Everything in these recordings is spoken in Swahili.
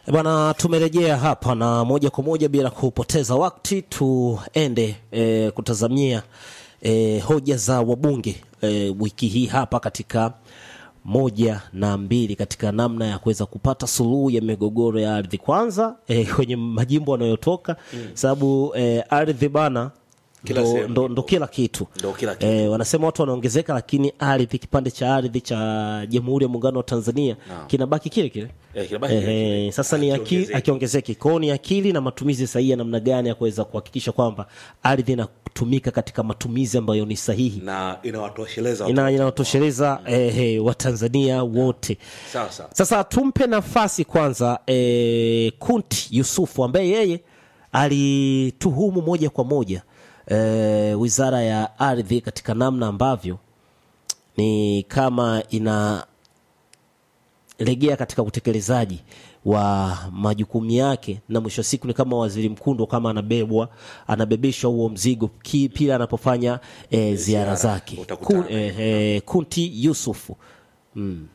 Bwana, tumerejea hapa na moja kwa moja bila kupoteza wakati tuende e, kutazamia e, hoja za wabunge e, wiki hii hapa katika moja na mbili katika namna ya kuweza kupata suluhu ya migogoro ya ardhi kwanza e, kwenye majimbo wanayotoka mm. sababu e, ardhi bana Kila ndo, sehemu. ndo, ndo kila kitu Ndo kila kitu. E, wanasema watu wanaongezeka, lakini ardhi, kipande cha ardhi cha Jamhuri ya Muungano wa Tanzania Naam. kinabaki kile kile. Eh, kinabaki kile Ehe, kile. sasa ni aki- Hakiongezeki. akiongezeki kwao, ni akili na matumizi sahihi ya namna gani ya kuweza kuhakikisha kwamba ardhi inatumika katika matumizi ambayo ni sahihi na inawatosheleza ina watu. inawatosheleza eh, Watanzania wote. sawa sawa Sasa tumpe nafasi kwanza eh, Kunti Yusufu ambaye yeye alituhumu moja kwa moja eh, Wizara ya Ardhi katika namna ambavyo ni kama inalegea katika utekelezaji wa majukumu yake, na mwisho wa siku ni kama waziri mkuu ndo kama anabebwa anabebeshwa huo mzigo ki- pila anapofanya eh, ziara Ziara, zake. utakutana Kun, eh, eh, Kunti Yusufu mm.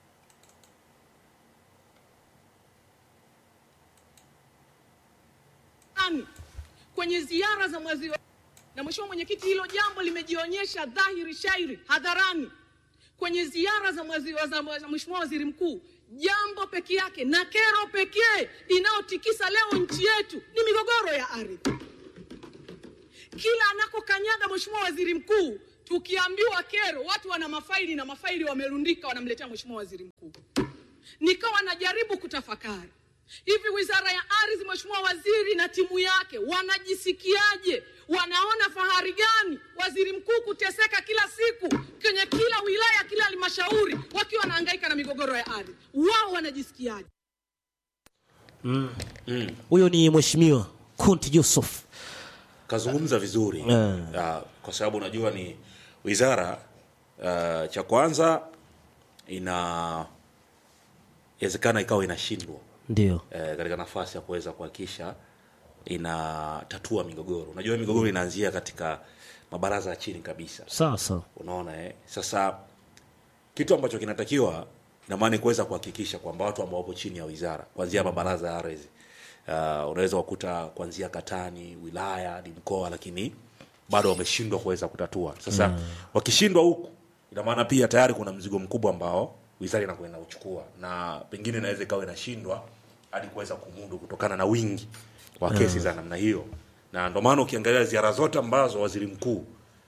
Ani, kwenye ziara za mwezi wa na mheshimiwa mwenyekiti, hilo jambo limejionyesha dhahiri shairi hadharani kwenye ziara za mwezi wa za za mheshimiwa waziri mkuu. Jambo peke yake na kero pekee inayotikisa leo nchi yetu ni migogoro ya ardhi. Kila anakokanyaga mheshimiwa waziri mkuu, tukiambiwa kero, watu wana mafaili na mafaili wamerundika, wanamletea mheshimiwa waziri mkuu nikawa najaribu kutafakari hivi wizara ya ardhi mheshimiwa waziri na timu yake wanajisikiaje wanaona fahari gani waziri mkuu kuteseka kila siku kwenye kila wilaya kila halmashauri wakiwa wanahangaika na migogoro ya ardhi wao wanajisikiaje Huyo ni mheshimiwa Kunti Yusuf. kazungumza vizuri Eh. Ah, kwa sababu unajua ni wizara ah, cha kwanza ina inawezekana ikawa inashindwa Ndio. eh, katika nafasi ya kuweza kuhakikisha inatatua migogoro unajua migogoro inaanzia katika mabaraza ya chini kabisa Sawa sawa. unaona eh? sasa kitu ambacho kinatakiwa ina maana ni kuweza kuhakikisha kwamba watu ambao wapo chini ya wizara kuanzia mabaraza ya ardhi uh, unaweza kukuta kuanzia katani wilaya hadi mkoa lakini bado wameshindwa kuweza kutatua sasa wakishindwa huku ina maana pia tayari kuna mzigo mkubwa ambao wizara inakuwa inauchukua na pengine inaweza ikawa inashindwa hadi kuweza kumudu kutokana na wingi wa kesi za namna hiyo na ndio maana ukiangalia ziara zote ambazo waziri mkuu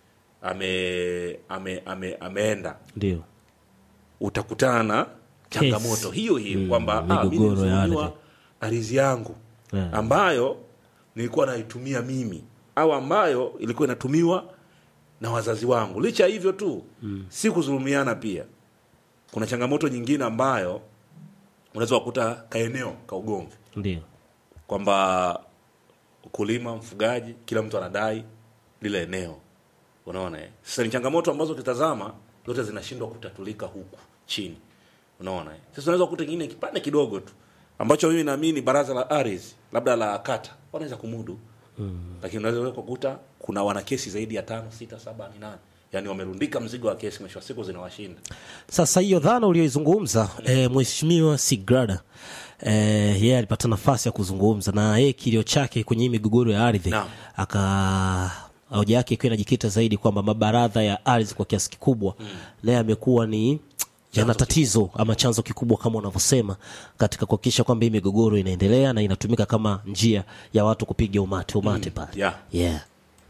ame, ame, ame, ameenda Ndio. utakutana na changamoto hiyo hiyo Mm, kwamba ah, mimi migogoro ya nilizulumiwa ardhi. ardhi yangu Yeah. ambayo nilikuwa naitumia mimi au ambayo ilikuwa inatumiwa na wazazi wangu licha ya hivyo tu mm. si kudhulumiana pia kuna changamoto nyingine ambayo unaweza kukuta kaeneo ka ugomvi Ndio. kwamba ukulima mfugaji kila mtu anadai lile eneo unaona eh? sasa ni changamoto ambazo ukitazama zote zinashindwa kutatulika huku chini unaona eh? sasa unaweza kukuta kingine kipande kidogo tu ambacho mimi naamini baraza la ardhi labda la kata wanaweza kumudu mm. lakini unaweza kukuta kuna wana kesi zaidi ya tano sita saba ni nane yaani wamerundika mzigo wa kesi mwisho wa siku zinawashinda Sasa hiyo dhana uliyoizungumza e, mheshimiwa Sigrada e, yeye alipata nafasi ya kuzungumza na yeye kilio chake kwenye hii migogoro ya ardhi Naam. aka hoja yake ikiwa inajikita zaidi kwamba mabaradha ya ardhi kwa kiasi kikubwa naye amekuwa ni yana tatizo ama chanzo kikubwa kama unavyosema katika kuhakikisha kwamba hii migogoro inaendelea na inatumika kama njia ya watu kupiga umate umate pale yeah. yeah.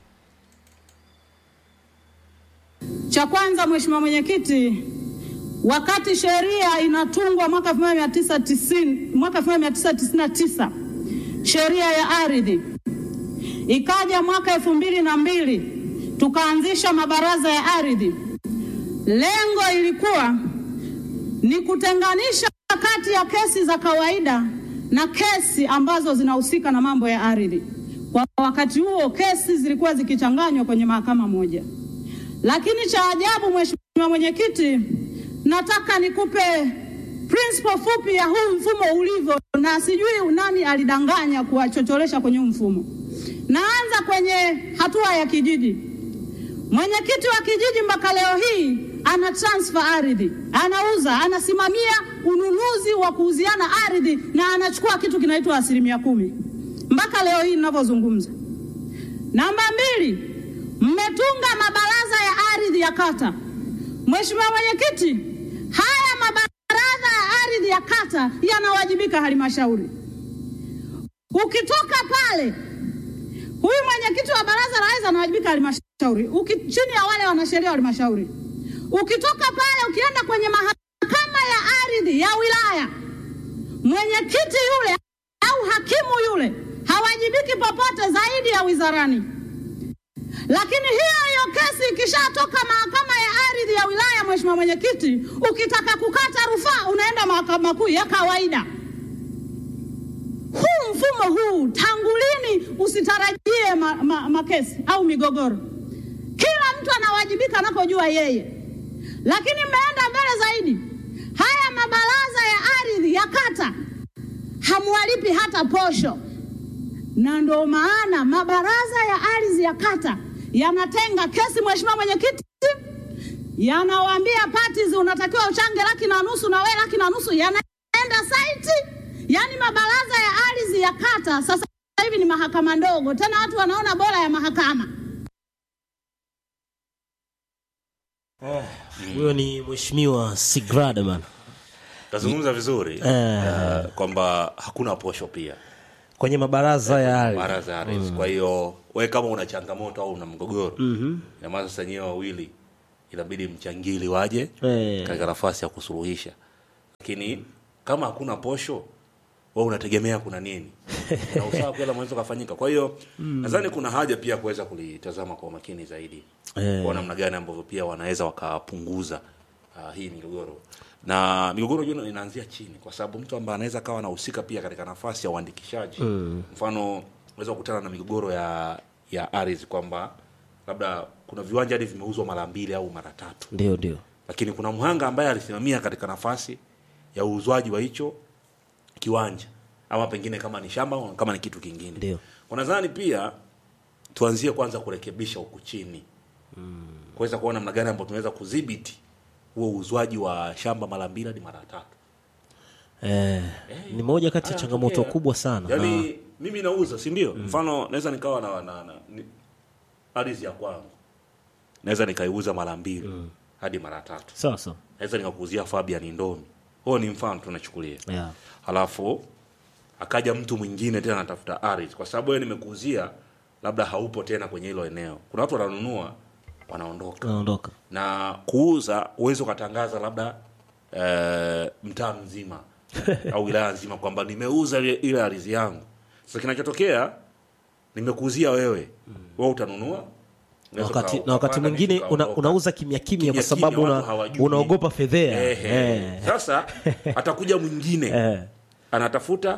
Cha kwanza Mheshimiwa Mwenyekiti, wakati sheria inatungwa mwaka 1990 mwaka 1999 sheria ya ardhi ikaja mwaka elfu mbili na mbili tukaanzisha mabaraza ya ardhi. Lengo ilikuwa ni kutenganisha kati ya kesi za kawaida na kesi ambazo zinahusika na mambo ya ardhi. Kwa wakati huo kesi zilikuwa zikichanganywa kwenye mahakama moja. Lakini cha ajabu, Mheshimiwa Mwenyekiti, nataka nikupe principle fupi ya huu mfumo ulivyo, na sijui nani alidanganya kuwachocholesha kwenye huu mfumo. Naanza kwenye hatua ya kijiji. Mwenyekiti wa kijiji mpaka leo hii ana transfer ardhi, anauza, anasimamia ununuzi wa kuuziana ardhi na anachukua kitu kinaitwa asilimia kumi mpaka leo hii ninavyozungumza. Namba mbili, mmetunga mabaraza ya ardhi ya kata. Mheshimiwa Mwenyekiti, haya mabaraza ya ardhi ya kata yanawajibika halmashauri. Ukitoka pale, huyu mwenyekiti wa baraza la ardhi anawajibika halmashauri, Uki- chini ya wale wanasheria wa halmashauri. Ukitoka pale ukienda kwenye mahakama ya ardhi ya wilaya, mwenyekiti yule au hakimu yule hawajibiki popote zaidi ya wizarani. Lakini hiyo hiyo kesi ikishatoka mahakama ya ardhi ya wilaya, mheshimiwa mwenyekiti, ukitaka kukata rufaa unaenda mahakama kuu ya kawaida. Huu mfumo huu tangu lini usitarajie ma, ma, makesi au migogoro? Kila mtu anawajibika anapojua yeye, lakini mmeenda mbele zaidi. Haya mabaraza ya ardhi ya kata hamwalipi hata posho, na ndo maana mabaraza ya ardhi ya kata yanatenga kesi, mheshimiwa mwenyekiti, yanawaambia parties unatakiwa uchange laki na nusu na wewe laki na nusu, yanaenda site. Yaani mabaraza ya ardhi ya kata sasa hivi ni mahakama ndogo, tena watu wanaona bora ya mahakama. huyo ni mheshimiwa Sigrada bana tazungumza vizuri eh, kwamba hakuna posho pia kwenye mabaraza ya ardhi. baraza ya ardhi. Kwa hiyo we kama una changamoto au una mgogoro mm maana sasa nyewe wawili inabidi mchangili waje Eh. katika nafasi ya kusuluhisha, lakini kama hakuna posho wewe unategemea kuna nini na usawa kweli unaweza kufanyika. Kwa hiyo nadhani kuna haja pia kuweza kulitazama kwa umakini zaidi Eh. kwa namna gani ambavyo pia wanaweza wakapunguza uh, hii migogoro na migogoro hiyo inaanzia chini, kwa sababu mtu ambaye anaweza kawa anahusika pia katika nafasi ya uandikishaji mm. mfano unaweza kukutana na migogoro ya ya ardhi kwamba labda kuna viwanja hadi vimeuzwa mara mbili au mara tatu Ndio, ndio. lakini kuna mhanga ambaye alisimamia katika nafasi ya uuzwaji wa hicho kiwanja ama pengine kama ni shamba au kama ni kitu kingine Ndio. Kwa nadhani pia tuanzie kwanza kurekebisha huku chini mm. kuweza kuona namna gani ambayo tunaweza kudhibiti huo uuzwaji wa shamba mara mbili hadi mara tatu Eh, ni moja kati ya Haya, changamoto tokea. kubwa sana. yaani mimi nauza si ndio mfano naweza nikawa na, na, na ni- ardhi ya kwangu naweza nikaiuza mara mbili hadi mara tatu Sasa. naweza nikakuuzia Fabian Ndomi huo ni mfano tunachukulia Yeah. halafu akaja mtu mwingine tena anatafuta ardhi kwa sababu wewe nimekuuzia labda haupo tena kwenye hilo eneo kuna watu wananunua wanaondoka Naondoka. na kuuza uwezi ukatangaza labda eh, mtaa mzima au wilaya nzima kwamba nimeuza ile ile ardhi yangu sasa kinachotokea nimekuuzia wewe wewe utanunua Unaweza Wakati, uka- na wakati ukapanda mwingine miti una, ukaondoka. unauza kimya kimya kwa Kimya sababu kimya, una, watu hawajui. unaogopa fedhea. Ehe. Eh. Sasa atakuja mwingine Eh. anatafuta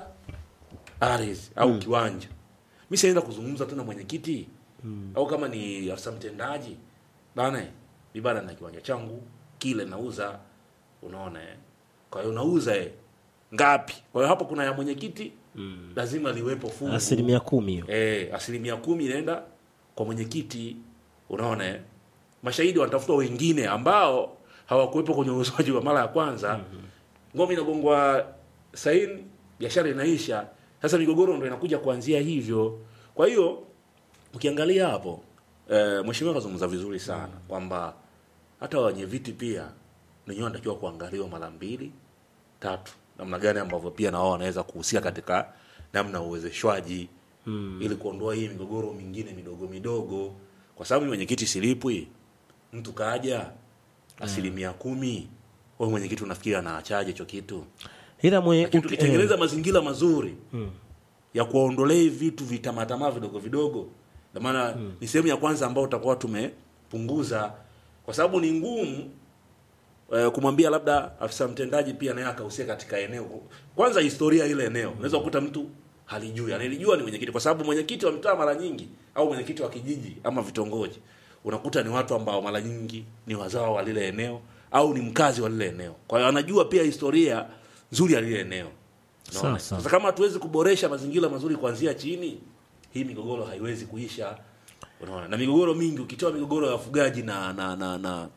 ardhi au kiwanja, mi sienda kuzungumza tu na mwenyekiti au kama ni afisa mtendaji bana, mi bana na kiwanja changu kile nauza, unaona eh? Kwa hiyo nauza eh, ngapi? Kwa hiyo hapo kuna ya mwenyekiti lazima liwepo fungu Asilimia kumi hiyo. eh, asilimia kumi inaenda kwa mwenyekiti. Unaona, eh? mashahidi wanatafuta wengine ambao hawakuwepo kwenye uuzaji wa mara ya kwanza. Ngome inagongwa saini, biashara inaisha. Sasa migogoro ndo inakuja kuanzia hivyo. Kwa hiyo ukiangalia hapo eh, mheshimiwa kazungumza vizuri sana kwamba hata wenye viti pia wenyewe wanatakiwa kuangaliwa mara mbili tatu, namna gani ambavyo pia na wao wanaweza kuhusika katika namna ya uwezeshwaji mm. ili kuondoa hii migogoro mingine midogo midogo, kwa sababu mwenyekiti silipwi, mtu kaja asilimia kumi, wewe mwenyekiti unafikiri anaachaje hicho kitu? Ila mwe Lakini uki- tukitengeneza eh, mazingira mazuri ya kuwaondolea hivi vitu vitamatamaa vidogo vidogo, na maana ni sehemu ya kwanza ambayo utakuwa tumepunguza, kwa sababu ni ngumu eh, kumwambia labda afisa mtendaji pia naye akahusika katika eneo. Kwanza historia ile eneo, unaweza kukuta mtu halijui, analijua ni mwenyekiti, kwa sababu mwenyekiti wa mtaa mara nyingi au mwenyekiti wa kijiji ama vitongoji unakuta ni watu ambao mara nyingi ni wazao wa lile eneo au ni mkazi wa lile eneo, kwa hiyo anajua pia historia nzuri ya lile eneo. Unaona? Sawa, sawa. Sasa kama hatuwezi kuboresha mazingira mazuri kuanzia chini, hii migogoro haiwezi kuisha. Unaona, na migogoro mingi, ukitoa migogoro ya wafugaji na na na, na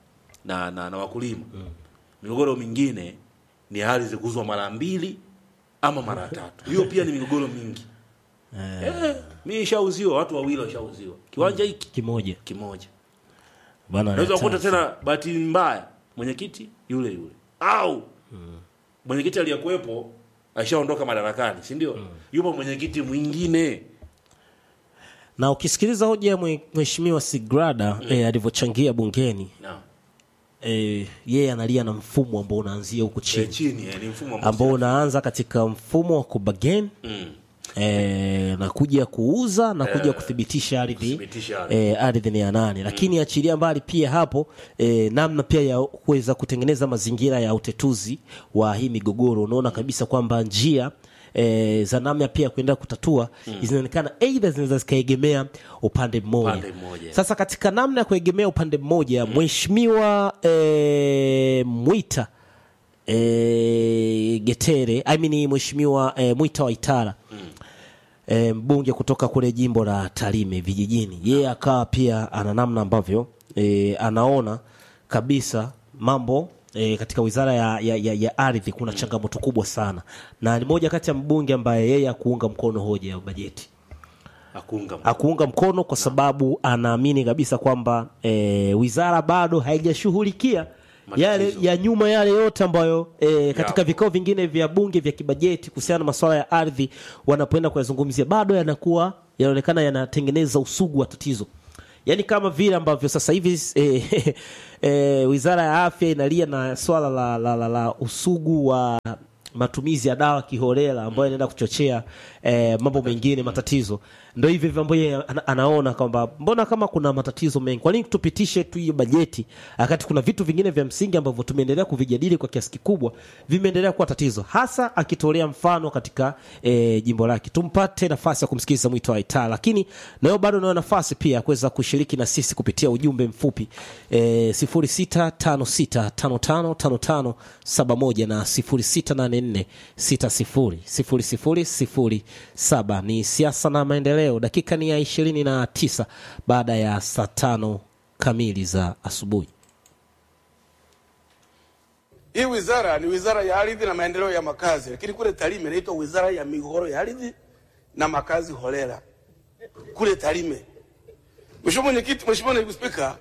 na, na, na wakulima migogoro mingine ni ardhi kuuzwa mara mbili ama mara tatu hiyo pia ni migogoro mingi eh, mi ishauziwa watu wawili washauziwa kiwanja hiki kimoja kimoja bana unaweza kukuta hatari. tena bahati mbaya mwenyekiti yule yule au mwenyekiti aliyekuwepo aishaondoka madarakani si ndio yupo mwenyekiti mwingine na ukisikiliza hoja ya mwe- mheshimiwa Sigrada eh, alivyochangia bungeni Naam. eh, yeye analia na mfumo ambao unaanzia huku Eh, chini chini eh, ni mfumo ambao ambao unaanza katika mfumo wa kubagen Mm. eh, na kuja kuuza na kuja kuthibitisha ardhi kuthibitisha ardhi. eh, ardhi ni ya nani lakini achilia mbali pia hapo eh, namna pia ya kuweza kutengeneza mazingira ya utetuzi wa hii migogoro unaona kabisa kwamba njia E, za namna pia ya kuendelea kutatua zinaonekana aidha zinaweza zikaegemea upande mmoja. Upande mmoja. Sasa katika namna ya kuegemea upande mmoja mheshimiwa e, Mwita e, Getere I mean mheshimiwa e, Mwita Waitara e, mbunge kutoka kule jimbo la Tarime vijijini, yeye akawa pia ana namna ambavyo e, anaona kabisa mambo e, katika wizara ya, ya, ya, ya ardhi kuna changamoto kubwa sana, na ni moja kati ya mbunge ambaye yeye akuunga mkono hoja ya bajeti Hakuunga mkono. akuunga mkono kwa sababu anaamini kabisa kwamba e, wizara bado haijashughulikia yale Matatizo. ya nyuma yale yote ambayo e, katika Yapo. vikao vingine vya bunge vya kibajeti kuhusiana na masuala ya ardhi wanapoenda kuyazungumzia bado yanakuwa yanaonekana yanatengeneza usugu wa tatizo yaani kama vile ambavyo sasa hivi e, e, wizara ya afya inalia na swala la, la, la, la usugu wa matumizi ya dawa kiholela ambayo inaenda kuchochea eh, mambo mengine matatizo ndo hivi hivyo ambayo yeye ana, anaona kwamba mbona kama kuna matatizo mengi kwa nini tupitishe tu hiyo bajeti wakati kuna vitu vingine vya msingi ambavyo tumeendelea kuvijadili kwa kiasi kikubwa vimeendelea kuwa tatizo hasa akitolea mfano katika eh, jimbo lake tumpate nafasi ya kumsikiliza mwito wa itaa lakini nayo bado unayo nafasi pia ya kuweza kushiriki na sisi kupitia ujumbe mfupi eh, 0656555571 na 0684600007 ni siasa na maendeleo dakika ni ya ishirini na tisa baada ya saa tano kamili za asubuhi Hii wizara ni wizara ya ardhi na maendeleo ya makazi, lakini kule Tarime inaitwa wizara ya migogoro ya ardhi na makazi holela kule Tarime. Mheshimiwa Mwenyekiti, Mheshimiwa Naibu Spika,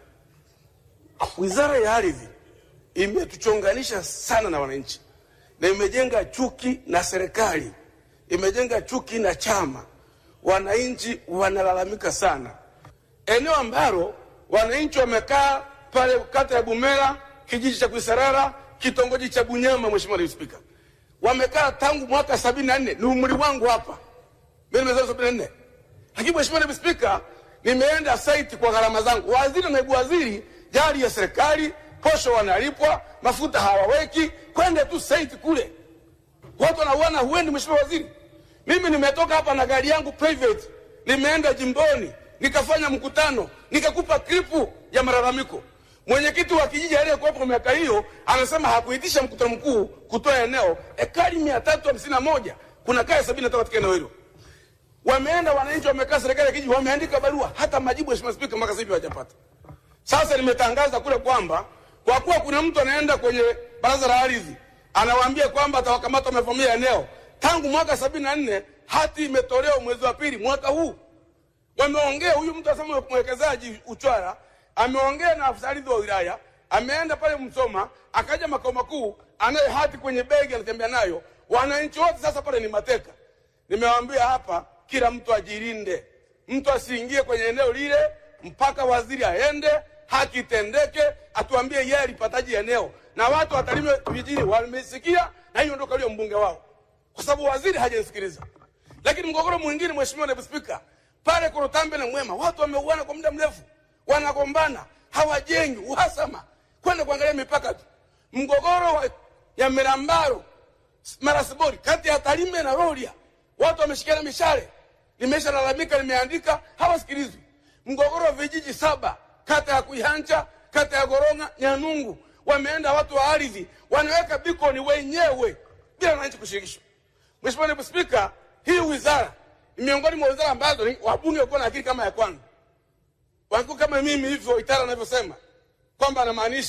wizara ya ardhi imetuchonganisha sana na wananchi na imejenga chuki na serikali, imejenga chuki na chama. Wananchi wanalalamika sana eneo ambalo wananchi wamekaa pale kata ya Bumera, kijiji cha Kuisarara, kitongoji cha Bunyama. Mheshimiwa Naibu Spika, wamekaa tangu mwaka sabini na nne. Ni umri wangu hapa, mimi nimezaliwa sabini na nne, lakini Mheshimiwa Naibu Spika, nimeenda site kwa gharama zangu. Waziri na naibu waziri, jari ya serikali, posho wanalipwa, mafuta hawaweki, kwenda tu site kule watu wanauana, huendi mheshimiwa waziri. Mimi nimetoka hapa na gari yangu private, nimeenda jimboni nikafanya mkutano, nikakupa klipu ya malalamiko. Mwenyekiti wa kijiji aliyekuwepo miaka hiyo anasema hakuitisha mkutano mkuu kutoa eneo ekari mia tatu hamsini na moja kuna kaya sabini na tatu katika eneo hilo. Wameenda wananchi, wamekaa serikali ya kijiji, wameandika barua, hata majibu mheshimiwa spika mpaka sasa hivi hawajapata. Sasa nimetangaza kule kwamba kwa kuwa kuna mtu anaenda kwenye baraza la ardhi anawaambia kwamba atawakamata wamevamia eneo, tangu mwaka sabini na nne hati imetolewa mwezi wa pili mwaka huu. Wameongea, huyu mtu asema mwekezaji Uchwara ameongea na afisa ardhi wa wilaya, ameenda pale Msoma, akaja makao makuu, anaye hati kwenye begi, anatembea nayo. Wananchi wote sasa pale ni mateka. Nimewaambia hapa, kila mtu ajilinde, mtu asiingie kwenye eneo lile mpaka waziri aende, haki itendeke, atuambie yeye alipataje eneo, na watu wa Tarime vijijini wamesikia, na hiyo ndio kalio mbunge wao, kwa sababu waziri hajanisikiliza. Lakini mgogoro mwingine, mheshimiwa naibu spika, pale Korotambe na Mwema watu wameuana kwa muda mrefu, wanagombana, hawajengi, uhasama, kwenda kuangalia mipaka tu. Mgogoro wa ya Mirambaro Marasibori kati ya Tarime na Rorya, watu wameshikiana mishale. Nimeshalalamika, nimeandika, hawasikilizwi. Mgogoro wa vijiji saba kata ya Kuihancha, kata ya Goronga, Nyanungu, wameenda watu wa ardhi wanaweka bikoni wenyewe bila wananchi kushirikishwa. Mheshimiwa Naibu Spika, hii wizara ni miongoni mwa wizara ambazo ni- wabunge walikuwa na akili kama ya kwangu, walikuwa kama mimi hivyo, Itara anavyosema kwamba anamaanisha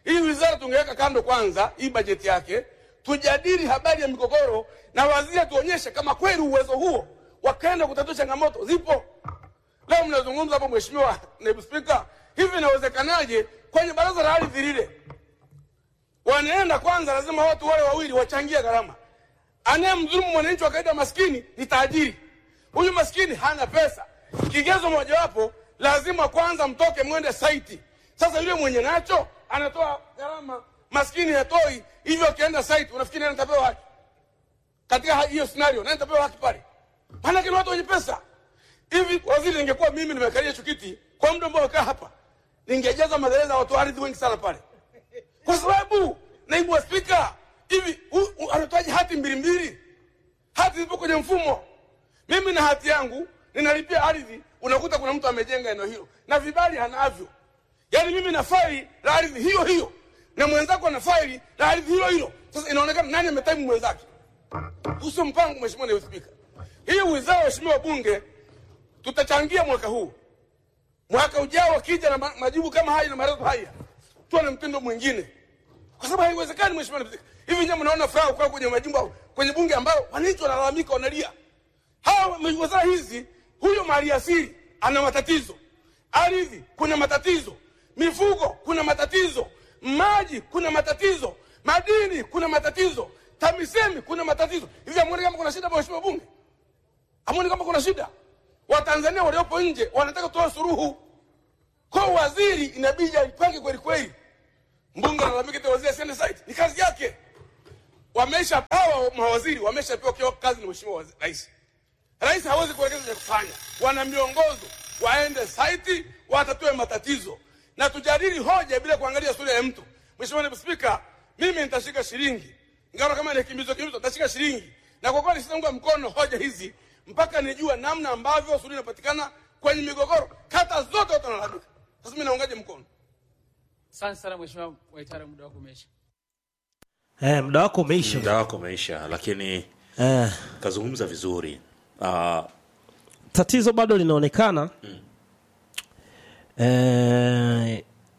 hii wizara tungeweka kando kwanza, hii bajeti yake, tujadili habari ya migogoro na waziri atuonyeshe kama kweli uwezo huo wakaenda kutatua changamoto zipo. Leo mnazungumza hapo, Mheshimiwa Naibu Spika, hivi inawezekanaje kwenye baraza la ardhi lile wanaenda kwanza, lazima watu wale wawili wachangie gharama. Anayemdhulumu mwananchi wa kawaida maskini ni tajiri. Huyu maskini hana pesa. Kigezo mojawapo, lazima kwanza mtoke mwende saiti. Sasa yule mwenye nacho anatoa gharama, maskini hatoi. Hivyo akienda saiti, unafikiri nani atapewa haki katika ha- hiyo scenario? Nani atapewa haki pale? Maanake ni watu wenye pesa. Hivi waziri, ningekuwa mimi nimekalia hicho kiti kwa muda ambao kaa hapa, ningejaza magereza ya watu wa ardhi wengi sana pale kwa sababu naibu wa spika hivi hu- hu- anatoaje hati mbili mbili? Hati zipo kwenye mfumo. Mimi na hati yangu ninalipia ardhi, unakuta kuna mtu amejenga eneo hilo na vibali hanavyo. Yaani mimi na faili la ardhi hiyo hiyo na mwenzako ana faili la ardhi hilo hilo. Sasa inaonekana nani ametaimu mwenzake? Usio mpango, mheshimiwa naibu spika. Hii wizara, waheshimiwa bunge, tutachangia mwaka huu mwaka ujao wakija na ma- majibu kama haya na maelezo haya, tuwe na mtindo mwingine, kwa sababu haiwezekani. Mheshimiwa Naibu Spika, hivi nyinyi mnaona furaha kwa kwenye majimbo kwenye bunge ambao wananchi wanalalamika, wanalia hawa wizara hizi. Huyo maliasili ana matatizo, ardhi kuna matatizo, mifugo kuna matatizo, maji kuna matatizo, madini kuna matatizo, TAMISEMI kuna matatizo. Hivi hamuoni kama kuna shida, mheshimiwa bunge? Hamuoni kama kuna shida? Watanzania waliopo nje wanataka kutoa suruhu kwa waziri, inabidi aipange kweli kweli. Mbunge analalamika eti waziri asiende site, ni kazi yake. Wamesha hawa mawaziri wameshapewa kio kazi na mheshimiwa wazi- rais. Rais hawezi kuelekeza cha kufanya, wana miongozo, waende site watatue matatizo na tujadili hoja bila kuangalia sura ya mtu. Mheshimiwa Naibu Spika, mimi nitashika shilingi ingawa kama ni kimbizo kimbizo, nitashika shilingi na kwa kweli sitaunga mkono hoja hizi mpaka nijue namna ambavyo suluhu inapatikana kwenye migogoro. Kata zote watu wanalalamika. Sasa mimi naungaje mkono? Asante sana Mheshimiwa Waitara, muda wako umeisha. eh, muda wako umeisha muda wako umeisha lakini eh, kazungumza vizuri uh, tatizo bado linaonekana eh,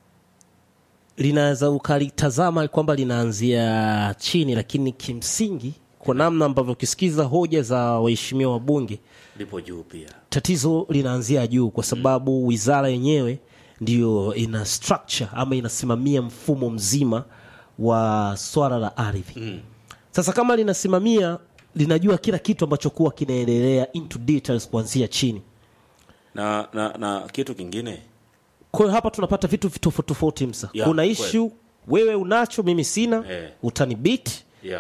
linaweza ukalitazama kwamba linaanzia chini lakini kimsingi kwa namna ambavyo ukisikiza hoja za waheshimiwa wabunge lipo juu pia tatizo linaanzia juu kwa sababu wizara yenyewe ndiyo ina structure ama inasimamia mfumo mzima wa swala la ardhi mm. sasa kama linasimamia linajua kila kitu ambacho kuwa kinaendelea into details kuanzia chini na, na, na kitu kingine kwa hiyo hapa tunapata vitu tofauti tofauti msa Ya, kuna kweli. ishu wewe unacho mimi sina Eh. utanibit yeah.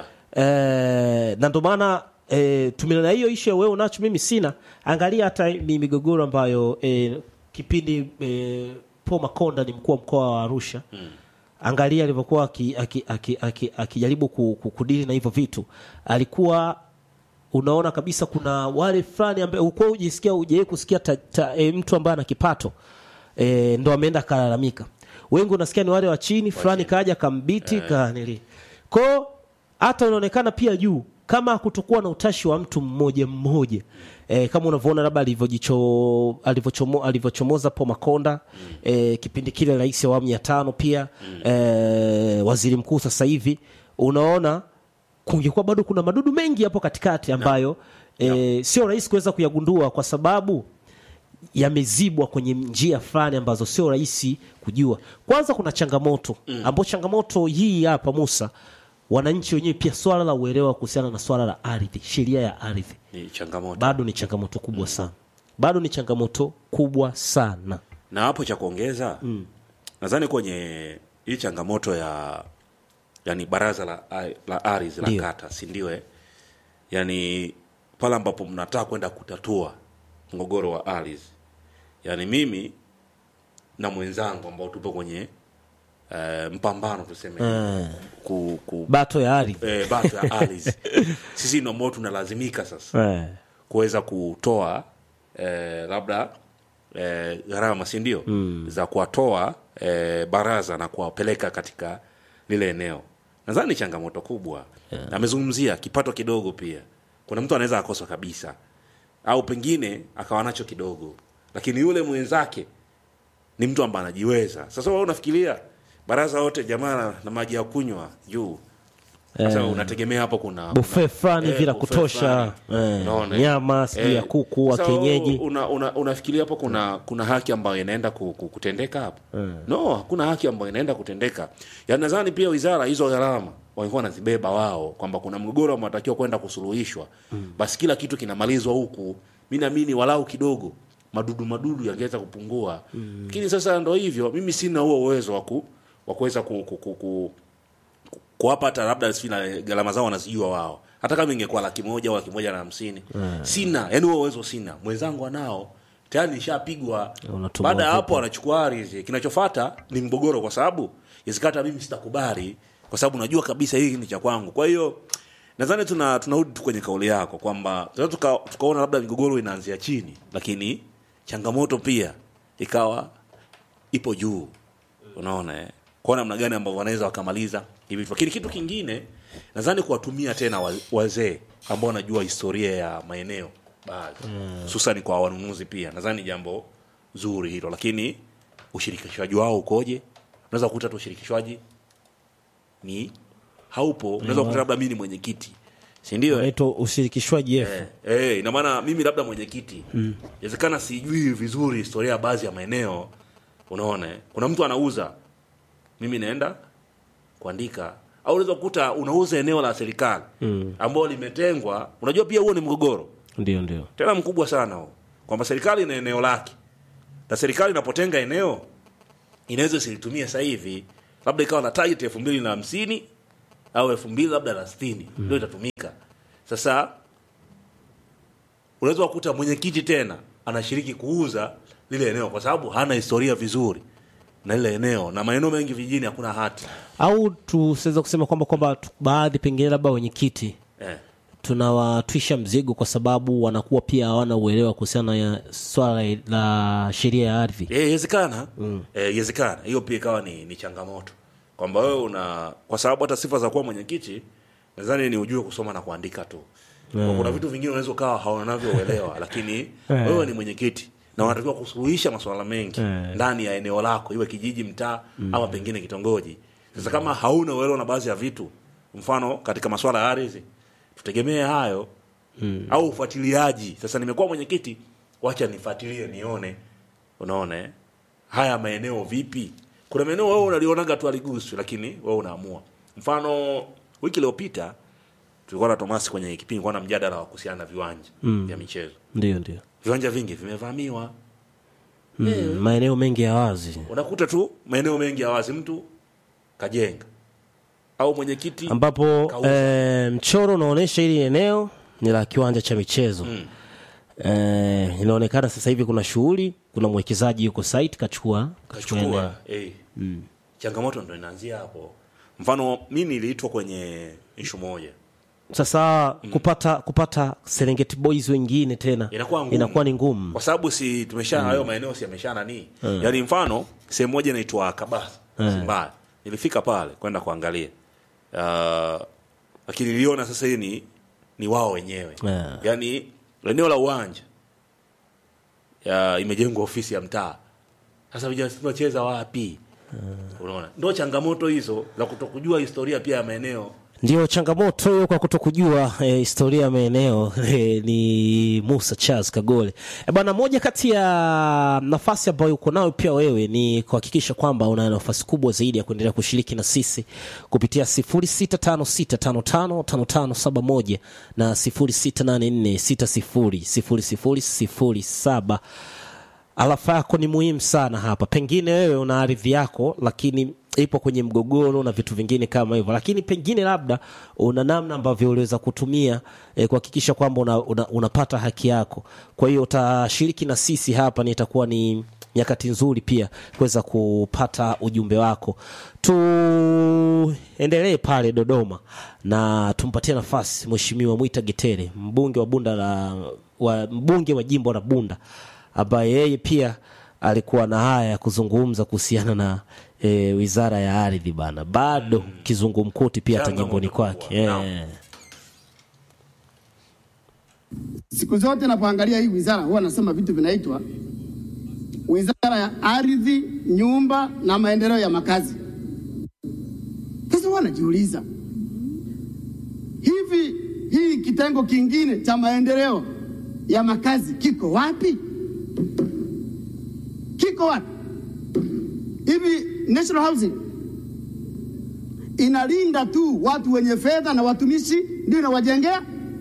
eh, na ndo maana eh, tumena hiyo ishu ya wewe unacho mimi sina angalia hata mi migogoro ambayo eh, kipindi eh, Paul Makonda ni mkuu wa mkoa wa Arusha mm. angalia alivyokuwa akijaribu aki, aki, aki, akijaribu ku- ku- kudili na hivyo vitu alikuwa unaona kabisa kuna wale fulani ambaye ukuwa ujisikia ujawai kusikia ta, ta, e, mtu ambaye ana kipato e, ndo ameenda akalalamika wengi unasikia ni wale wa chini fulani kaja kambiti kanili kwao hata unaonekana pia juu kama kutokuwa na utashi wa mtu mmoja mmoja e, kama unavyoona labda alivyojicho- alivyochomo- alivyochomoza po makonda e, kipindi kile rais wa awamu ya tano pia e, waziri mkuu sasa hivi unaona kungekuwa bado kuna madudu mengi hapo katikati ambayo e, sio rahisi kuweza kuyagundua kwa sababu yamezibwa kwenye njia fulani ambazo sio rahisi kujua kwanza kuna changamoto mm. ambao changamoto hii hapa musa wananchi wenyewe pia swala la uelewa kuhusiana na swala la ardhi sheria ya ardhi ni changamoto bado ni changamoto kubwa sana bado ni changamoto kubwa sana na hapo cha kuongeza mm. nadhani kwenye hii changamoto ya yani baraza la, la ardhi la Ndio. kata si ndio eh? yani pale ambapo mnataka kwenda kutatua mgogoro wa ardhi yani mimi na mwenzangu ambao tupo kwenye eh, mpambano tuseme ku, ku, bato ya ardhi eh, bato ya ardhi sisi ndio ambao tunalazimika sasa eh. kuweza kutoa eh, labda eh, gharama si ndio mm. za kuwatoa eh, baraza na kuwapeleka katika lile eneo nadhani ni changamoto kubwa yeah. amezungumzia kipato kidogo pia kuna mtu anaweza akosa kabisa au pengine akawa nacho kidogo lakini yule mwenzake ni mtu ambaye anajiweza sasa wewe unafikiria baraza wote jamaa na, na maji ya kunywa juu sasa unategemea hapo kuna Buffet fulani eh, vila buffet kutosha, fulani. eh, Unaona, nyama, sijui ya kuku, wa Sasa kienyeji. una, una, unafikiria hapo kuna kuna haki ambayo inaenda ku, ku, kutendeka hapo no hakuna haki ambayo inaenda kutendeka yaani nadhani pia wizara hizo gharama walikuwa wanazibeba wao kwamba kuna mgogoro ambao unatakiwa kwenda kusuluhishwa basi kila kitu kinamalizwa huku mi naamini walau kidogo madudu madudu yangeweza kupungua lakini sasa ndo hivyo mimi sina huo uwezo wa ku- wa kuweza ku, ku, ku, ku, kuwapa hata labda sijui na gharama zao wanazijua wao hata kama ingekuwa laki moja au laki moja na hamsini sina yani huo uwezo sina mwenzangu anao tayari nishapigwa Unatumwa baada ya vipi? hapo anachukua ardhi kinachofata ni mgogoro kwa sababu isikata mimi sitakubali kwa sababu najua kabisa hii ni cha kwangu kwa hiyo nadhani tuna tunarudi tu kwenye kauli yako kwamba tunaweza tuka, tukaona labda migogoro inaanzia chini lakini changamoto pia ikawa ipo juu unaona eh? kwa namna gani ambavyo wanaweza wakamaliza hivi vitu. lakini kitu kingine nadhani kuwatumia tena wa- wazee ambao wanajua historia ya maeneo baadhi hususani kwa wanunuzi pia nadhani ni jambo zuri hilo lakini ushirikishwaji wao ukoje unaweza kukuta tu ushirikishwaji ni haupo unaweza kukuta labda mimi ni mwenyekiti si ndio eh? naitwa ushirikishwaji F. Eh, eh, ina maana mimi labda mwenyekiti inawezekana sijui vizuri historia ya baadhi ya maeneo unaona eh? kuna mtu anauza mimi naenda kuandika au unaweza kukuta unauza eneo la serikali mm. ambao limetengwa unajua pia huo ni mgogoro ndio ndio tena mkubwa sana huo kwamba serikali ina eneo lake na serikali inapotenga eneo inaweza isilitumia sasa hivi labda ikawa na target elfu mbili na hamsini au elfu mbili labda na sitini ndio itatumika sasa unaweza kukuta mwenyekiti tena anashiriki kuuza lile eneo kwa sababu hana historia vizuri na lile eneo na maeneo mengi vijijini hakuna hati au tusiweza kusema kwamba kwamba tu- baadhi pengine labda wenyekiti eh. tunawatwisha mzigo kwa sababu wanakuwa pia hawana uelewa kuhusiana na swala la sheria ya ardhi Eh, Iwezekana Eh, iwezekana hiyo pia ikawa ni, ni changamoto kwamba wewe una kwa sababu hata sifa za kuwa mwenyekiti nadhani ni ujue kusoma na kuandika tu Kwa kuna vitu vingine unaweza ukawa haunavyo uelewa lakini wewe ni mwenyekiti na unatakiwa kusuluhisha masuala mengi Eh. ndani ya eneo lako iwe kijiji mtaa ama pengine kitongoji sasa kama hauna uelewa na baadhi ya vitu mfano katika masuala ya ardhi tutegemee hayo au ufuatiliaji sasa nimekuwa mwenyekiti wacha nifuatilie nione unaona eh? haya maeneo vipi kuna maeneo wewe unalionaga tu aliguswi lakini wewe unaamua mfano wiki iliyopita tulikuwa na Tomasi kwenye kipindi kwa na mjadala wa kuhusiana na viwanja vya michezo ndio ndio viwanja vingi vimevamiwa mm, maeneo mengi ya wazi unakuta tu maeneo mengi ya wazi mtu kajenga au mwenyekiti ambapo Kauza. eh, mchoro unaonyesha hili eneo ni la kiwanja cha michezo mm. eh, inaonekana sasa hivi kuna shughuli kuna mwekezaji yuko site kachukua kachukua eneo. kachukua eh. changamoto ndo inaanzia hapo mfano mi niliitwa kwenye ishu moja sasa kupata kupata Serengeti Boys wengine tena inakuwa ngumu. inakuwa ni ngumu kwa sababu si tumesha hayo maeneo si yamesha nani yaani mfano sehemu moja inaitwa kabasa mbaya nilifika pale kwenda kuangalia uh, lakini niliona sasa hii ni ni wao wenyewe Yeah. yaani eneo la uwanja ya, imejengwa ofisi ya mtaa sasa vijana sisi tunacheza wapi unaona ndo changamoto hizo za kutokujua historia pia ya maeneo ndio changamoto hiyo kwa kutokujua eh, historia ya maeneo eh, ni Musa Charles Kagole e bwana, moja kati ya nafasi ambayo uko nayo pia wewe ni kuhakikisha kwamba una nafasi kubwa zaidi ya kuendelea kushiriki na sisi kupitia 0656555571 na 0684600007 alafa yako ni muhimu sana hapa. Pengine wewe una ardhi yako, lakini ipo kwenye mgogoro na vitu vingine kama hivyo, lakini pengine labda una namna ambavyo uliweza kutumia eh, kuhakikisha kwamba una, una, unapata haki yako. Kwa hiyo utashiriki na sisi hapa, ni itakuwa ni nyakati nzuri pia kuweza kupata ujumbe wako. Tuendelee pale Dodoma na tumpatie nafasi Mheshimiwa Mwita Getere, mbunge wa Bunda la wa, mbunge wa jimbo la Bunda ambaye yeye pia alikuwa na haya ya kuzungumza kuhusiana na e, wizara ya ardhi bana, bado kizungumkuti pia hata Changamoto jimboni kubwa. kwake Naam. e. Siku zote napoangalia hii wizara huwa nasema vitu vinaitwa wizara ya ardhi, nyumba na maendeleo ya makazi. najiuliza hivi, hii kitengo kingine cha maendeleo ya makazi kiko wapi? Kiko wapi? Hivi National Housing inalinda tu watu wenye fedha na watumishi ndio inawajengea?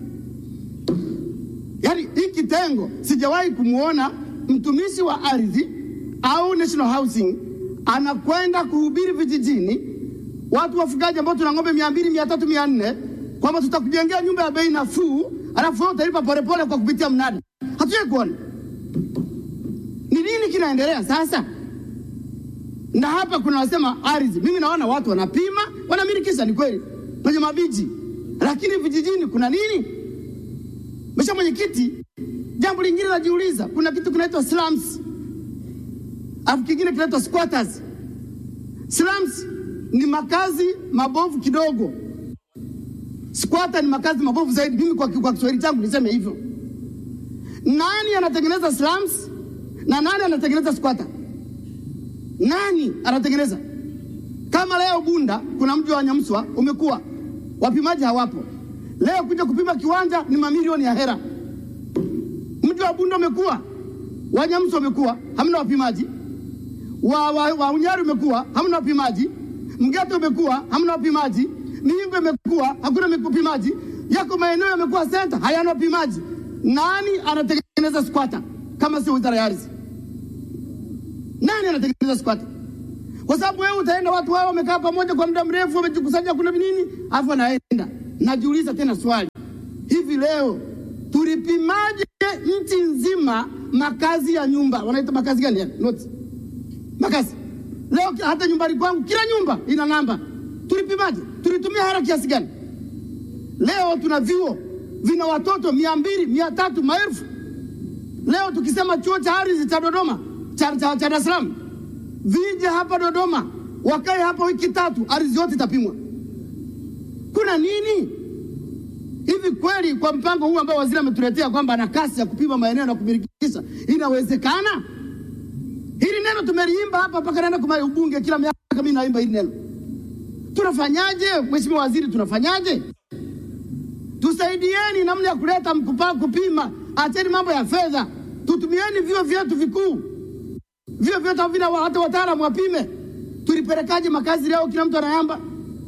Yaani hii kitengo sijawahi kumwona mtumishi wa ardhi au National Housing anakwenda kuhubiri vijijini, watu wafugaji ambao tuna ng'ombe mia mbili mia tatu mia nne kwamba tutakujengea nyumba ya bei nafuu, alafu wewe utalipa polepole kwa kupitia mnada. Hatujawahi kuona. Ni nini kinaendelea sasa? Na hapa kuna wasema ardhi, mimi naona watu wanapima, wanamilikisha, ni kweli kwenye mabiji, lakini vijijini kuna nini? Mheshimiwa Mwenyekiti, jambo lingine najiuliza, kuna kitu kinaitwa slums, alafu kingine kinaitwa squatters. Slums ni makazi mabovu kidogo, squatter ni makazi mabovu zaidi. Mimi kwa, kwa Kiswahili changu niseme hivyo. Nani anatengeneza slums na nani anatengeneza squatter? Nani anatengeneza? Kama leo Bunda kuna mji wa Nyamswa umekuwa, wapimaji hawapo. Leo kuja kupima kiwanja ni mamilioni ya hera. Mji wa Bunda umekuwa, wa Nyamswa umekuwa, hamna wapimaji. Wa, wa, wa Unyari umekuwa, hamna wapimaji. Mgeto umekuwa, hamna wapimaji. Mihingo imekuwa, hakuna wapimaji. Yako maeneo yamekuwa senta, hayana wapimaji. Nani anatengeneza squatter kama sio wizara ya ardhi? Nani anatengeneza squatter? Kwa sababu wewe utaenda, watu wao wamekaa pamoja kwa muda mrefu, wamejikusanya, kuna nini, afu anaenda. Najiuliza tena swali, hivi leo tulipimaje nchi nzima makazi ya nyumba? Wanaita makazi gani? Yani not makazi. Leo hata nyumbani kwangu kila nyumba ina namba. Tulipimaje? Tulitumia hela kiasi gani? Leo tuna vyuo vina watoto mia mbili mia tatu maelfu. Leo tukisema chuo cha ardhi cha Dodoma cha, cha, cha Dar es Salaam vije hapa Dodoma, wakae hapa wiki tatu, ardhi yote itapimwa. Kuna nini hivi kweli? Kwa mpango huu ambao waziri ametuletea kwamba ana kasi ya kupima maeneo na kumilikisha, inawezekana? Hili neno tumeliimba hapa mpaka naenda kwa ubunge, kila miaka mimi naimba hili neno. Tunafanyaje mheshimiwa waziri, tunafanyaje? Tusaidieni namna ya kuleta mkupa kupima, acheni mambo ya fedha, tutumieni vyuo vyetu vikuu vio vyote vina hata wataalamu wapime. Tulipelekaje makazi leo? Kila mtu anayamba.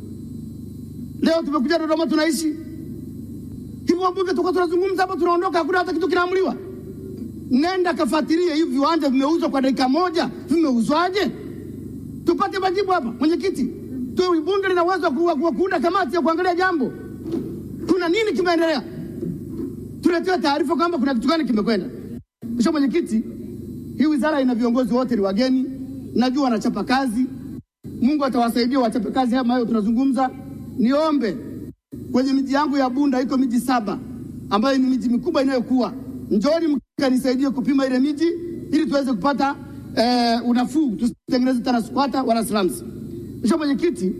Leo tumekuja Dodoma, tunaishi hivyo. Wabunge tulikuwa tunazungumza hapa, tunaondoka, hakuna hata kitu kinaamliwa. Nenda kafuatilie hivi viwanja vimeuzwa kwa dakika moja, vimeuzwaje? Tupate majibu hapa. Mwenyekiti, tu bunge lina uwezo wa kuunda kamati ya kuangalia jambo, kuna nini kimeendelea, tuletewe taarifa kwamba kuna kitu gani kimekwenda. Mheshimiwa Mwenyekiti, hii wizara ina viongozi wote ni wageni, najua wanachapa kazi. Mungu atawasaidia wachape kazi haya hayo tunazungumza. Niombe kwenye miji yangu ya Bunda iko miji saba ambayo ni miji mikubwa inayokuwa, njoni mkanisaidie kupima ile miji ili tuweze kupata eh, unafuu, tusitengeneze tena squatter wala slums. Mheshimiwa Mwenyekiti,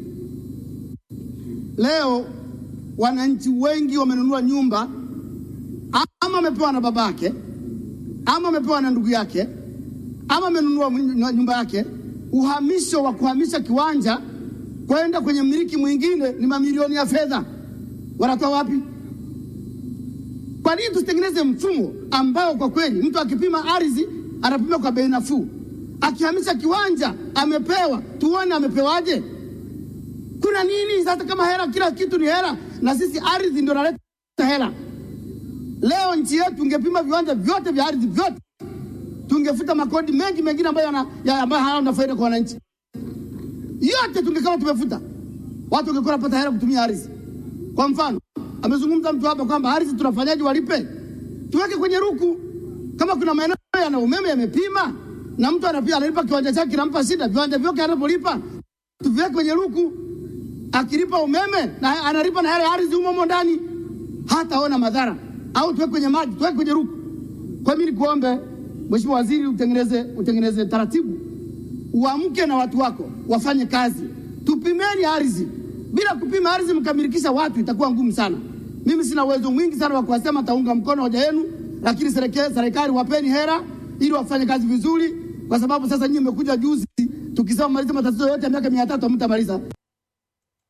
leo wananchi wengi wamenunua nyumba ama amepewa na babake ama amepewa na ndugu yake ama amenunua nyumba yake. Uhamisho wa kuhamisha kiwanja kwenda kwenye mmiliki mwingine ni mamilioni ya fedha, wanatoa wapi? Kwa nini tusitengeneze mfumo ambao kwa kweli mtu akipima ardhi anapima kwa bei nafuu, akihamisha kiwanja amepewa, tuone amepewaje? Kuna nini sasa? Kama hela, kila kitu ni hela, na sisi ardhi ndio naleta hela. Leo nchi yetu ingepima viwanja vyote vya ardhi vyote, tungefuta makodi mengi mengine ambayo ya ambayo hayana faida kwa wananchi. Yote tungekuwa tumefuta, watu wangekuwa wanapata hela kutumia ardhi. Kwa mfano, amezungumza mtu hapa kwamba ardhi tunafanyaje, walipe, tuweke kwenye ruku. Kama kuna maeneo yana umeme yamepima na mtu anapia analipa kiwanja chake kinampa shida, viwanja vyote anapolipa tuviweke kwenye ruku, akilipa umeme na analipa na hela ya ardhi humo humo ndani, hataona madhara au tuweke kwenye maji, tuweke kwenye ruku. Kwa mimi nikuombe Mheshimiwa Waziri, utengeneze utengeneze taratibu, uamke na watu wako wafanye kazi, tupimeni ardhi. Bila kupima ardhi mkamilikisha watu itakuwa ngumu sana. Mimi sina uwezo mwingi sana wa kuwasema, taunga mkono hoja yenu, lakini serikali serikali wapeni hera ili wafanye kazi vizuri, kwa sababu sasa nyinyi mmekuja juzi, tukisema maliza matatizo yote ya miaka mia tatu hamtamaliza.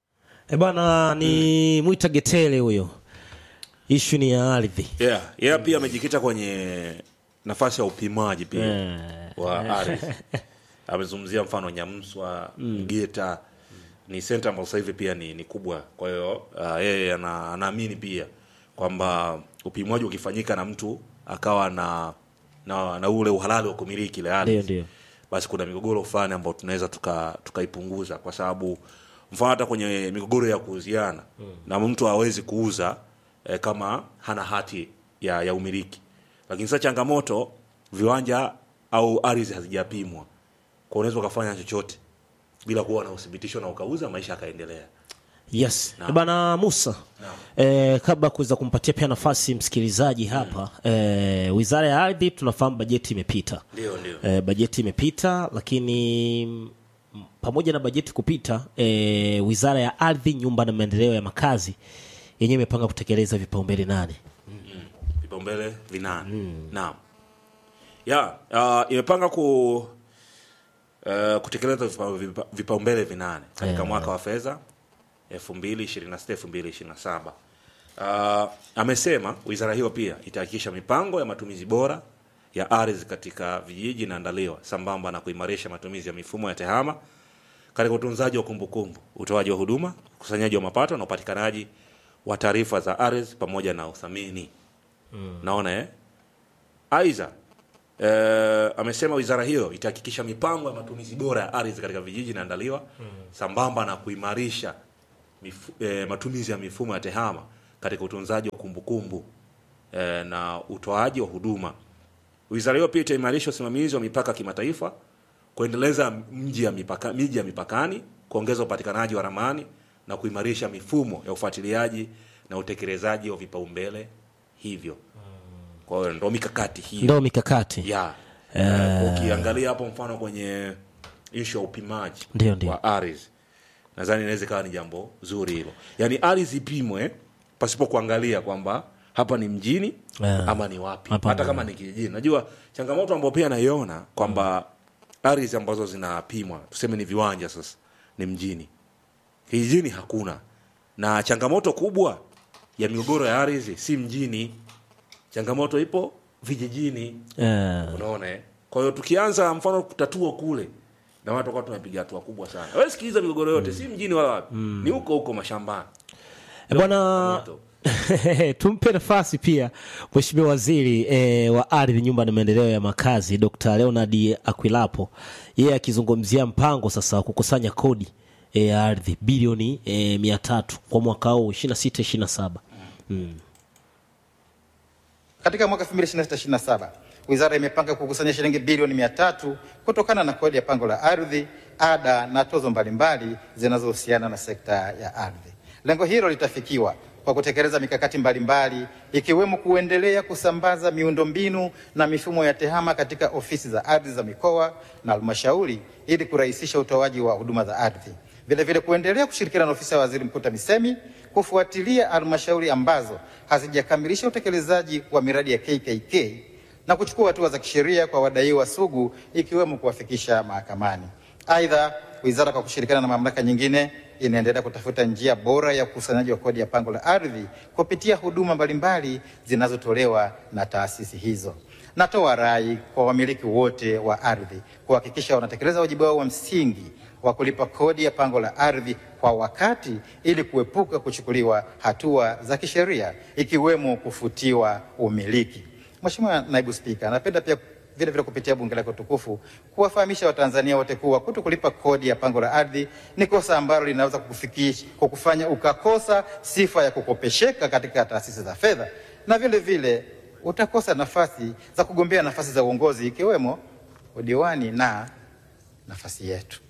E bwana ni Mwita Getele huyo, ishu ni ya ardhi yeah. yeah, pia amejikita kwenye nafasi ya upimaji pia wa ardhi amezungumzia mfano nyamswa mgeta ni senta ambayo sasa hivi pia ni, ni kubwa kwa hiyo uh, yeye ana- anaamini pia kwamba upimwaji ukifanyika na mtu akawa na na, na ule uhalali wa kumiliki ile ndio ardhi ndio basi kuna migogoro fulani ambayo tunaweza tuka- tukaipunguza kwa sababu mfano hata kwenye migogoro ya kuuziana na mtu hawezi kuuza eh, kama hana hati ya, ya umiliki lakini sasa changamoto viwanja au ardhi hazijapimwa kwa unaweza ukafanya chochote bila kuwa na uthibitisho na ukauza maisha yakaendelea yes e bana Musa e, kabla ya kuweza kumpatia pia nafasi msikilizaji hapa e, wizara ya ardhi tunafahamu bajeti imepita ndio ndio e, bajeti imepita lakini mm, pamoja na bajeti kupita e, wizara ya ardhi nyumba na maendeleo ya makazi yenyewe imepanga kutekeleza vipaumbele nane vipaumbele vinane naam ya uh, imepanga ku uh, kutekeleza vipa- vipa- vipaumbele vinane katika Eh. mwaka wa fedha 2026 2027 uh, amesema wizara hiyo pia itahakikisha mipango ya matumizi bora ya ardhi katika vijiji inaandaliwa sambamba na kuimarisha matumizi ya mifumo ya tehama katika utunzaji wa kumbukumbu, utoaji wa huduma, ukusanyaji wa mapato na upatikanaji wa taarifa za ardhi pamoja na uthamini. Naona eh? Aidha eh, amesema wizara hiyo itahakikisha mipango ya matumizi bora ya ardhi katika vijiji inaandaliwa sambamba na kuimarisha mifu, eh, matumizi ya mifumo ya tehama katika utunzaji wa kumbukumbu eh, na utoaji wa huduma. Wizara hiyo pia itaimarisha usimamizi wa mipaka kimataifa, kuendeleza mji ya mipaka, miji ya mipakani, kuongeza upatikanaji wa ramani na kuimarisha mifumo ya ufuatiliaji na utekelezaji wa vipaumbele hivyo. Kwa hiyo ndo mikakati hiyo ndo mikakati ya eh, ukiangalia hapo mfano kwenye ishu ya upimaji Ndio, ndio. wa ardhi nadhani inaweza ikawa ni jambo zuri hilo yaani ardhi ipimwe pasipo kuangalia kwamba hapa ni mjini Yeah. ama ni wapi Hapa hata ni- kama ni kijijini najua changamoto ambayo pia naiona kwamba ardhi ambazo zinapimwa tuseme ni viwanja sasa ni mjini kijijini hakuna na changamoto kubwa ya migogoro ya ardhi si mjini changamoto ipo vijijini Eh, unaona eh? kwa hiyo tukianza mfano kutatua kule na watu wakawa tunapiga hatua kubwa sana wewe sikiliza migogoro yote si mjini wala wapi ni huko huko mashambani E bwana Moto. tumpe nafasi pia mheshimiwa waziri e, wa ardhi nyumba na maendeleo ya makazi dr leonard akwilapo yeye akizungumzia mpango sasa wa kukusanya kodi e, ya ardhi bilioni e, mia tatu kwa mwaka huu 26 27 Katika mwaka 2026/27 wizara imepanga kukusanya shilingi bilioni mia tatu kutokana na kodi ya pango la ardhi, ada na tozo mbalimbali zinazohusiana na sekta ya ardhi. Lengo hilo litafikiwa kwa kutekeleza mikakati mbalimbali ikiwemo kuendelea kusambaza miundombinu na mifumo ya tehama katika ofisi za ardhi za mikoa na halmashauri ili kurahisisha utoaji wa huduma za ardhi. Vile vile kuendelea kushirikiana na ofisi ya waziri mkuu TAMISEMI kufuatilia halmashauri ambazo hazijakamilisha utekelezaji wa miradi ya KKK na kuchukua hatua za kisheria kwa wadaiwa sugu ikiwemo kuwafikisha mahakamani. Aidha, wizara kwa kushirikiana na mamlaka nyingine inaendelea kutafuta njia bora ya ukusanyaji wa kodi ya pango la ardhi kupitia huduma mbalimbali zinazotolewa na taasisi hizo. Natoa rai kwa wamiliki wote wa ardhi kuhakikisha wanatekeleza wajibu wao wa msingi wa kulipa kodi ya pango la ardhi kwa wakati ili kuepuka kuchukuliwa hatua za kisheria ikiwemo kufutiwa umiliki. Mheshimiwa Naibu Spika, napenda pia vile vile kupitia bunge lako tukufu kuwafahamisha Watanzania wote kuwa kuto kulipa kodi ya pango la ardhi ni kosa ambalo linaweza kukufikisha kukufanya ukakosa sifa ya kukopesheka katika taasisi za fedha na vile vile utakosa nafasi za kugombea nafasi za uongozi ikiwemo udiwani na nafasi yetu.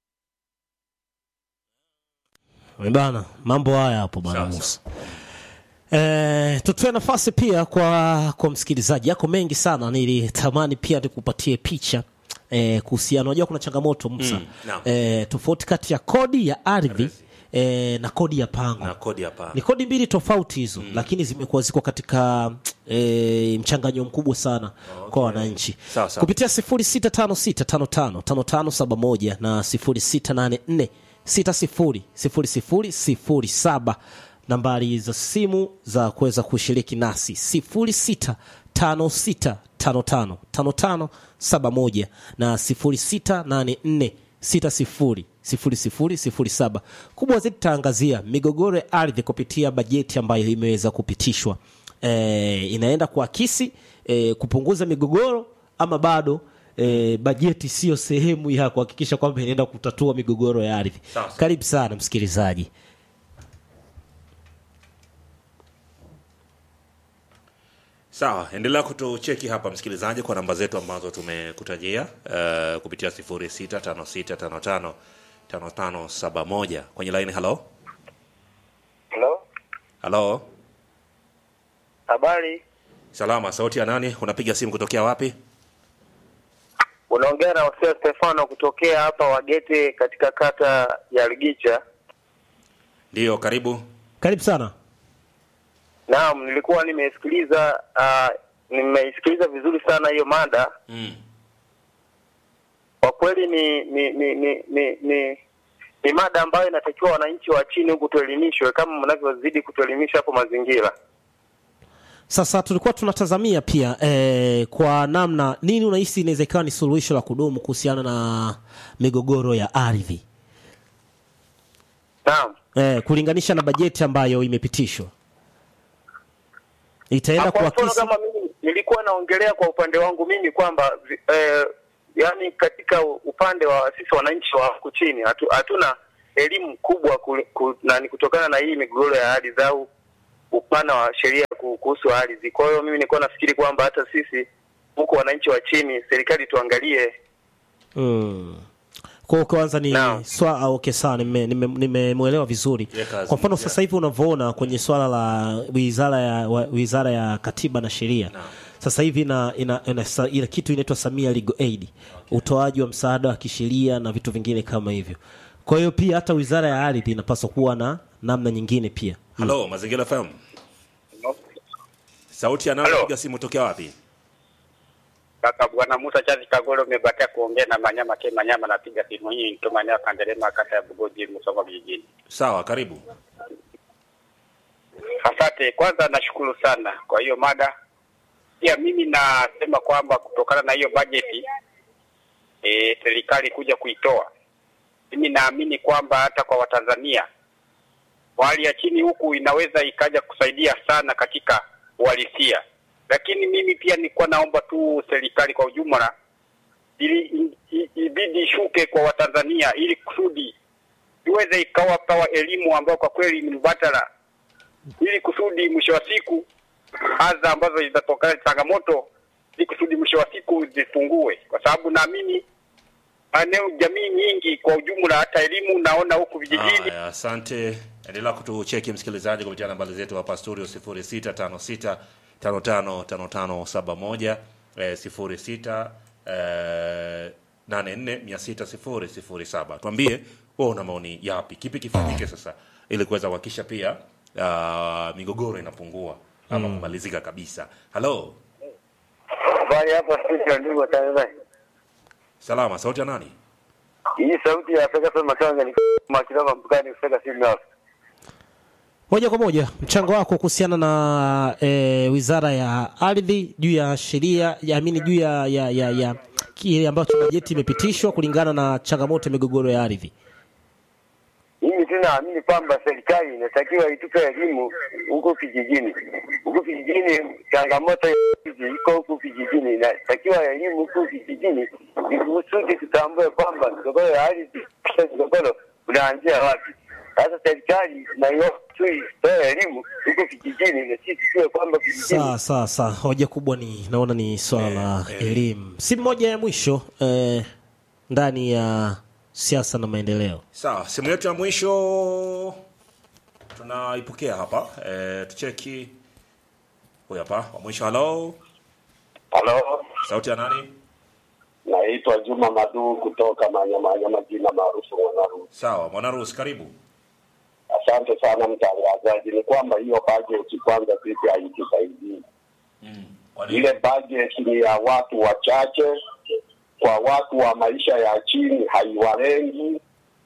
bana mambo haya hapo bana Sawa, musa E, tutoe nafasi pia kwa kwa msikilizaji yako mengi sana nilitamani pia nikupatie picha e, kuhusiana unajua kuna changamoto Musa Mm, naam. e, tofauti kati ya kodi ya ardhi e, na kodi ya pango na kodi hapa ni kodi mbili tofauti hizo lakini zimekuwa ziko katika e, mchanganyo mkubwa sana kwa wananchi Sawa, sawa. kupitia 0656555571 na 600007 nambari za simu za kuweza kushiriki nasi 0656555571 na 0684600007 kubwa zaidi tutaangazia migogoro ya ardhi kupitia bajeti ambayo imeweza kupitishwa e, inaenda kuakisi e, kupunguza migogoro ama bado e, bajeti siyo sehemu ya kuhakikisha kwamba inaenda kutatua migogoro ya ardhi Sawa, sawa. karibu sana msikilizaji sawa endelea kutucheki hapa msikilizaji kwa namba zetu ambazo tumekutajia uh, kupitia 0656555571 kwenye line halo Halo, halo habari. salama sauti ya nani unapiga simu kutokea wapi Unaongea na Hosea Stefano kutokea hapa Wagete katika kata ya Ligicha. ndiyo karibu karibu sana Naam, nilikuwa nimesikiliza uh, nimeisikiliza vizuri sana hiyo mada. mm. Kwa kweli ni ni ni ni ni, ni, ni mada ambayo inatakiwa wananchi wa chini huku tuelimishwe kama mnavyozidi kutuelimisha hapo mazingira. sasa tulikuwa tunatazamia pia eh, kwa namna nini unahisi inaweza ikawa ni suluhisho la kudumu kuhusiana na migogoro ya ardhi Naam. eh, kulinganisha na bajeti ambayo imepitishwa itaenda Kwa mfano kuakisi kama mimi nilikuwa naongelea kwa upande wangu mimi kwamba vi- eh, yani katika upande wa sisi wananchi wa huku chini hatu, hatuna elimu kubwa ku, ku, nani kutokana na hii migogoro ya ardhi au upana wa sheria ku- kuhusu ardhi. Kwa hiyo mimi nilikuwa nafikiri kwamba hata sisi huku wananchi wa chini, serikali tuangalie mm. kwa hiyo kwanza ni Naam. swa ah, okay sawa nimemwelewa nime, nimemwelewa vizuri Yeah, kazi kwa mfano moja. sasa hivi unavyoona kwenye swala la wizara ya wa, wizara ya katiba na sheria Naam. sasa hivi ina, ina, ina, ina, ina kitu inaitwa Samia Legal Aid utoaji wa msaada wa kisheria na vitu vingine kama hivyo kwa hiyo pia hata wizara ya ardhi inapaswa kuwa na namna nyingine pia halo mazingira fm sauti ya nani Halo. unapiga simu tokea wapi Kaka Bwana Musa Chazi Kagolo, umebakia kuongea na Manyama Ke Manyama, napiga simu hii nikiwa maeneo ya Kandelema, kata ya Bugoji, Musoma vijijini. sawa karibu Asante. Kwanza nashukuru sana kwa hiyo mada. Pia mimi nasema kwamba kutokana na hiyo bajeti e, serikali kuja kuitoa, mimi naamini kwamba hata kwa Watanzania wa hali ya chini huku inaweza ikaja kusaidia sana katika uhalisia, lakini mimi pia nilikuwa naomba tu serikali kwa ujumla ili i- i- ibidi ishuke kwa Watanzania ili kusudi iweze ikawapa elimu ambayo kwa kweli ni mbadala ili kusudi mwisho wa siku adha ambazo zinatokana na changamoto ili kusudi mwisho wa siku zipungue, kwa sababu naamini maeneo jamii nyingi kwa ujumla, hata elimu naona huku vijijini Haya, asante. Endelea kutucheki msikilizaji kupitia nambari zetu hapa studio 0656555571 eh, 06 eh, 846007. Tuambie wewe una maoni yapi? Kipi kifanyike sasa ili kuweza kuhakikisha pia uh, migogoro inapungua ama kumalizika kabisa. Halo, Habari hapa studio, ndugu watangazaji. salama, sauti ya nani? Hii sauti ya Afrika Sema Tanga ni makilava mpukani kufika simu hapo. moja kwa moja mchango wako kuhusiana na e, wizara ya ardhi juu ya sheria ya amini juu ya, ya, ya, ya kile ambacho bajeti imepitishwa kulingana na changamoto ya migogoro ya ardhi Mimi tu naamini kwamba serikali inatakiwa itupe elimu huko kijijini. Huko kijijini changamoto hizi iko huko kijijini, inatakiwa elimu huko kijijini ili kusudi tutambue kwamba migogoro ya ardhi, kisha migogoro unaanzia wapi. Sasa serikali naiomba tu itoe elimu huko kijijini, na sisi tuwe kwamba kijijini sawa sawa sawa hoja kubwa ni naona ni swala la Eh, eh. elimu si moja ya mwisho eh, ndani ya siasa na maendeleo Sawa, simu yetu ya mwisho tunaipokea hapa. E, tucheki huyu hapa wa mwisho. Halo, Halo, sauti ya nani? naitwa Juma Madu kutoka Manyamanyama, jina maarufu Mwanarusi. Sawa, Mwanarusi, karibu. Asante sana mtangazaji. Ni kwamba hiyo bajeti kwanza sisi haitusaidii. Kwa nini? Ile bajeti ni ya watu wachache, kwa watu wa maisha ya chini haiwalengi,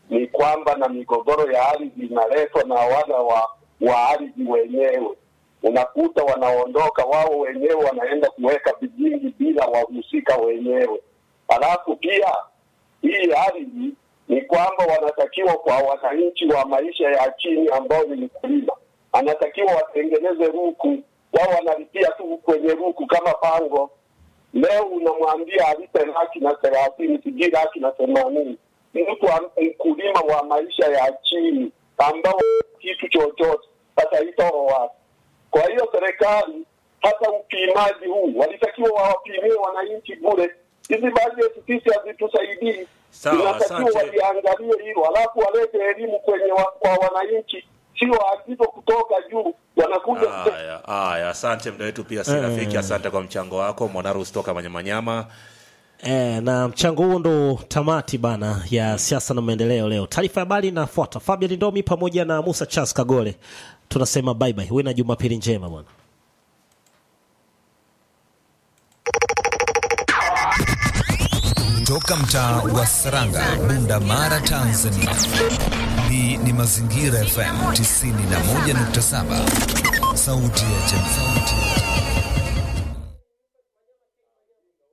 ni kwamba na migogoro ya ardhi inaletwa na wana wa, wa ardhi wenyewe. Unakuta wanaondoka wao wenyewe wanaenda kuweka vijingi bila wahusika wenyewe. Halafu pia hii ardhi ni kwamba wanatakiwa kwa wananchi wa maisha ya chini ambao ni mkulima, anatakiwa watengeneze ruku, wao wanalipia tu kwenye ruku kama pango. Leo unamwambia alipe laki na thelathini, sijui laki na themanini, mtu wa- mkulima wa maisha ya chini ambao kitu chochote ataitoa wapi? Kwa hiyo serikali hata upimaji huu walitakiwa wawapimie wananchi bure. Hizi bajeti sisi hazitusaidii, Sawa, inatakiwa asante. waliangalie hilo, alafu walete elimu kwenye wa, kwa wananchi, sio agizo kutoka juu wanakuja Haya, haya, asante mda wetu pia si rafiki. Asante kwa mchango wako Mwanarus toka Manyamanyama. E, na mchango huo ndo tamati bana ya siasa na maendeleo leo. Taarifa ya habari inafuata. Fabian Ndomi pamoja na Musa Charles Kagole tunasema bye bye. Uwe na Jumapili njema bwana. Toka mtaa wa Saranga, Bunda Mara, Tanzania. Hii ni Mazingira FM 91.7, sauti ya jamii.